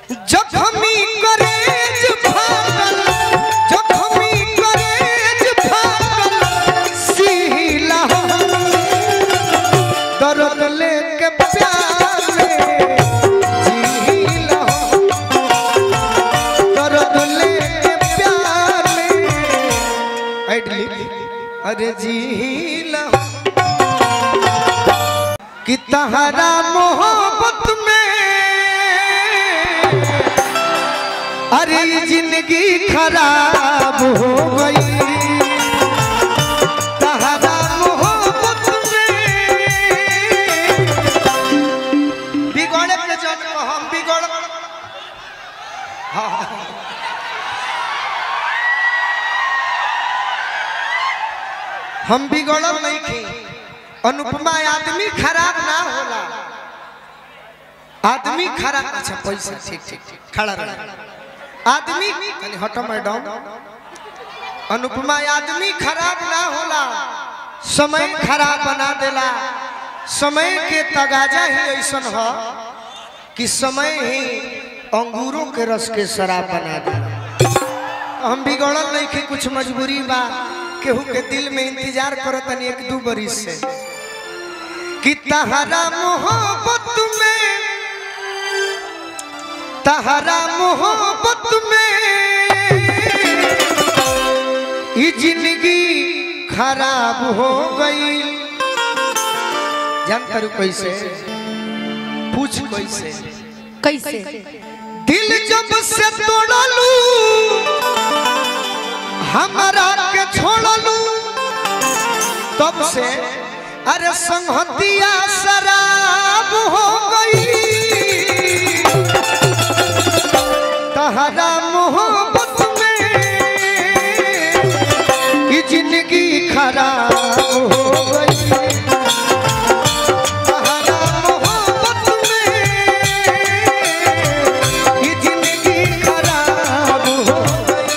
जखमी करेज फाटल जखमी करेज फाटल सीला दर्द लेके प्यार में जीला दर्द लेके प्यार में ऐडली अरे जीला कि तहरा मोहब्बत में अरे ये जिंदगी खराब हो गई तहरा मोहब्बत में बिगड़े के जन को हम बिगड़ हाँ, हाँ। हम बिगड़ल नहीं थी अनुपमा आदमी खराब ना होला आदमी खराब अच्छा पैसा ठीक ठीक ठीक खड़ा रह आदमी कनी हटो मैडम अनुपमा आदमी खराब ना होला समय खराब बना देला समय के तगाजा ही ऐसन हो कि समय ही अंगूरों के रस के शराब बना देला हम बिगड़ल नहीं कि कुछ मजबूरी बा केहू के दिल में इंतजार करत तनी एक दू बरिस से कि तहरा मोहब्बत में तहरा मोहब्बत में ये जिंदगी खराब हो गई जान करू कैसे पूछ कैसे कैसे दिल जब से तोड़लू हमारा के छोड़लू तब से अरे संहतिया शराब हो गई तहरा मोहब्बत में ये जिंदगी खराब हो गई तहरा मोहब्बत में ये जिंदगी खराब हो गई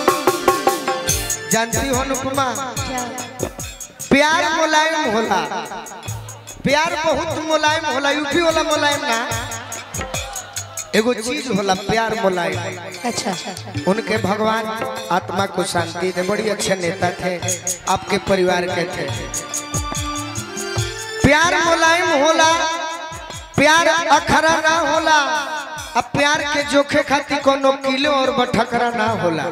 जानती हो अनुपमा क्या प्यार मुलायम होला प्यार बहुत मुलायम होला यूपी वाला मुलायम ना एगो चीज होला प्यार मुलायम अच्छा उनके भगवान आत्मा को शांति दे बड़ी अच्छे नेता थे आपके परिवार के थे प्यार मुलायम होला प्यार अखरा ना होला अब प्यार के जोखे खातिर कोनो किलो और बठकरा ना होला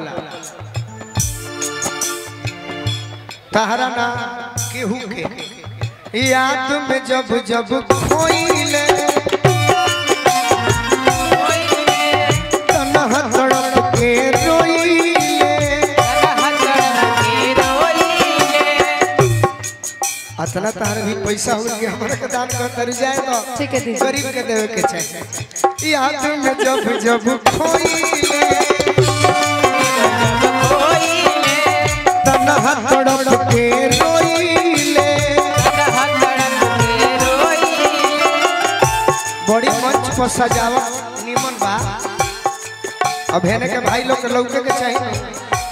तहरा ना केहू के याद में जब जब खोइले तनह तड़प के रोइले अतना तार भी पैसा हो कि हमरा के दान कर तर जाए तो ठीक है दीदी। गरीब के देवे के चाहिए याद में जब जब खोइले तनह तड़प के रोइले बड़ी मंच पर सजावट निमन बा अब हेने के भाई लोग के लौके के चाहिए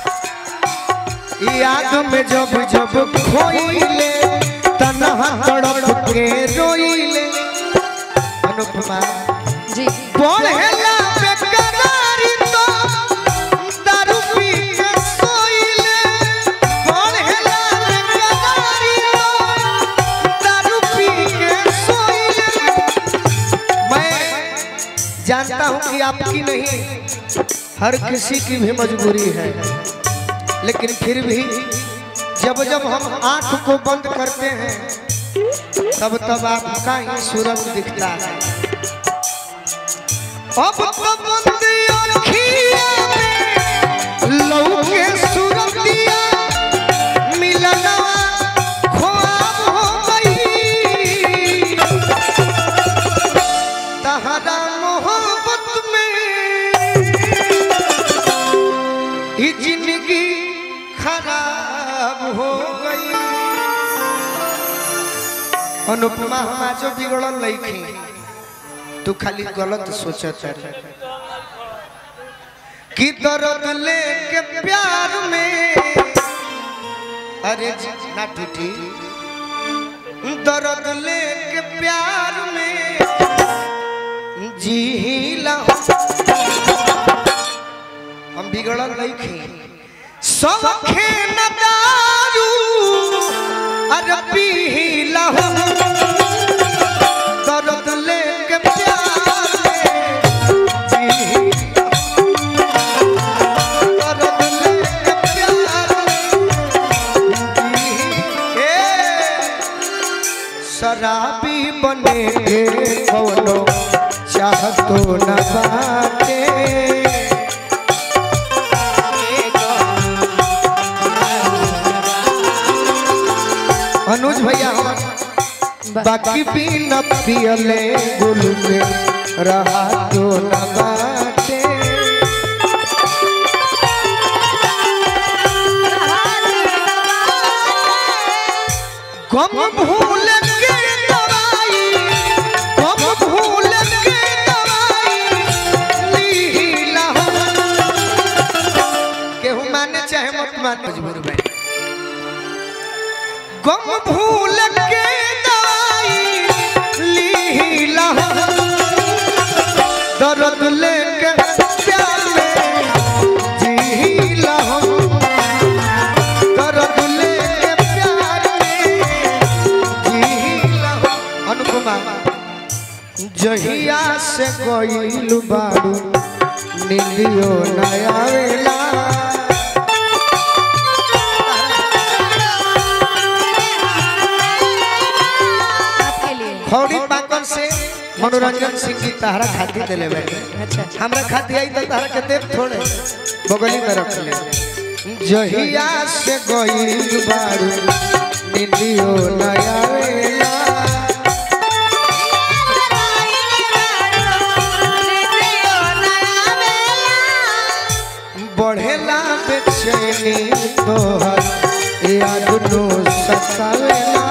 याद में जब जब खोइले तनहा तड़प के रोइले अनुपमा जी पढ़ेला बेकरारी तो दारू पी के सोइले पढ़ेला बेकरारी तो दारू पी के सोइले मैं जानता हूं कि आपकी नहीं हर किसी की भी मजबूरी है लेकिन फिर भी जब जब हम आंख को बंद करते हैं तब तब आपका ही सूरज दिखता है अब तो बंद अखियाँ में लौके सूरतिया मिलना ख्वाब हो गई तहरा मोहब्बत में ये जिंदगी खराब हो गई अनुपमा हम आज बिगड़ल लईखी तू खाली गलत सोचत है कि दर्द लेके प्यार में अरे जी, ना टूटी दर्द लेके प्यार में जी ला बिगड़ल नहीं खे सौखे न दारू अरे पी लहू दर्द लेके प्यार में जी दर्द लेके प्यार में जी ए शराबी बने के कौनो चाहतो न बाटे अनुज भैया हम बाकी भी न पियले गुल में रहा तो न बाटे गम भूल के दवाई गम भूल के दवाई लीला केहू माने चाहे मत माने मजबूर भाई गम भूल के दवाई लीला दर्द लेके प्यार में जीला दर्द लेके प्यार में जीला अनुपमा जहिया से गईल बारू नीलियो नया वेला आपके लिए खौड़ी पाकल से मनोरंजन सिंह जी तहरा खाती दिले बैठे अच्छा हमरा खाती आई तो तहरा के देव थोड़े बगली में रख ले जहिया से गईल बारू नीलियो नया वेला बढ़ेला बेचैनी तोहर याद नो सतावेला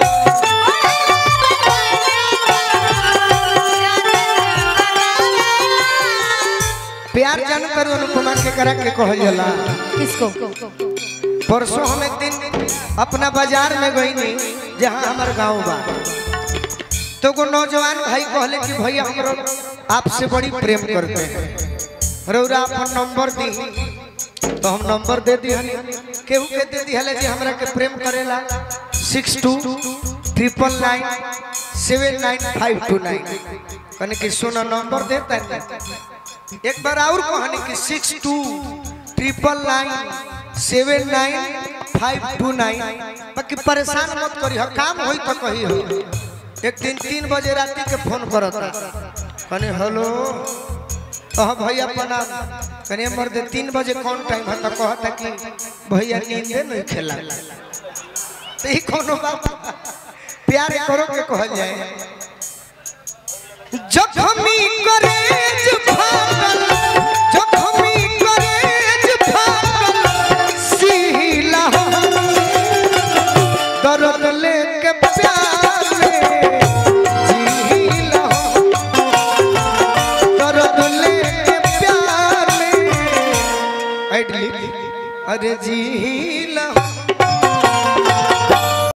प्यार जान करू अनुपमा के करा के कहल जाला किसको परसों हम एक दिन अपना बाजार में गई नहीं जहाँ हमार गांव बा तो को नौजवान भाई कहले कि भैया हमरो आपसे बड़ी प्रेम करते हैं रौरा अपन नंबर दी तो हम नंबर दे दी केहू के दे दी हले जी हमरा के प्रेम करेला six two triple nine seven nine five two nine कहने कि सुना नंबर देता है एक बार और कहानी कि six two triple nine seven nine five two nine बाकी परेशान मत करी हो काम होई तो कही हो एक दिन तीन बजे रात के फोन करता कहने हेलो कह भैया प्रणाम कहने मर्द तीन बजे कौन टाइम है तो कहता कि भैया नींदे नहीं खेला तो ही कोनो बात प्यार करो के कहल जाए जखमी करे